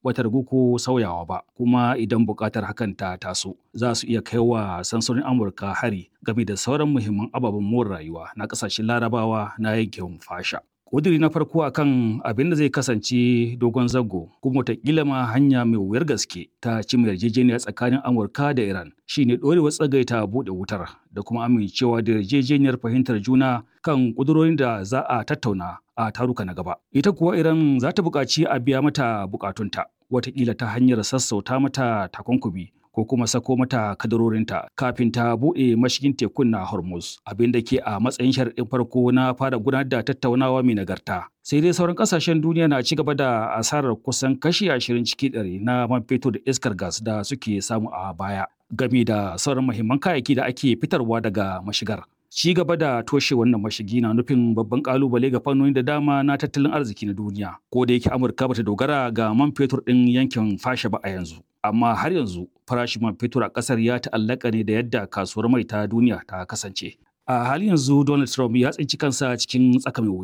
bata ragu ko sauyawa ba kuma idan buƙatar hakan ta taso za su iya kai wa sansanin amurka hari game da sauran muhimman ababen more rayuwa na ƙasashen larabawa na yankin fasha ƙudiri na farko akan abin da zai kasance dogon zango kuma wataƙila ma hanya mai wuyar gaske ta cimma yarjejeniya tsakanin amurka da iran shine ɗorewar tsagaita buɗe wutar da kuma amincewa da yarjejeniyar fahimtar juna kan ƙudurorin da za a tattauna a taruka na gaba ita kuwa iran za ta buƙaci a biya mata buƙatunta wataƙila ta hanyar sassauta mata takunkumi ko kuma sako mata kadarorinta kafin ta buɗe mashigin tekun na Hormuz abin da ke a matsayin sharaɗin farko na fara gudanar da tattaunawa mai nagarta. Sai dai sauran ƙasashen duniya na ci gaba da asarar kusan kashi ashirin ciki ɗari na man fetur da iskar gas da suke samu a baya game da sauran muhimman kayayyaki da ake fitarwa daga mashigar. Ci gaba da toshe wannan mashigi na nufin babban kalubale ga fannoni da dama na tattalin arziki na duniya. Ko da yake Amurka bata dogara ga man fetur ɗin yankin fasha ba a yanzu. Amma har yanzu farashin man fetur a ƙasar ya ta'allaka ne da yadda kasuwar mai ta duniya ta kasance. A halin yanzu Donald Trump ya tsinci kansa cikin tsaka mai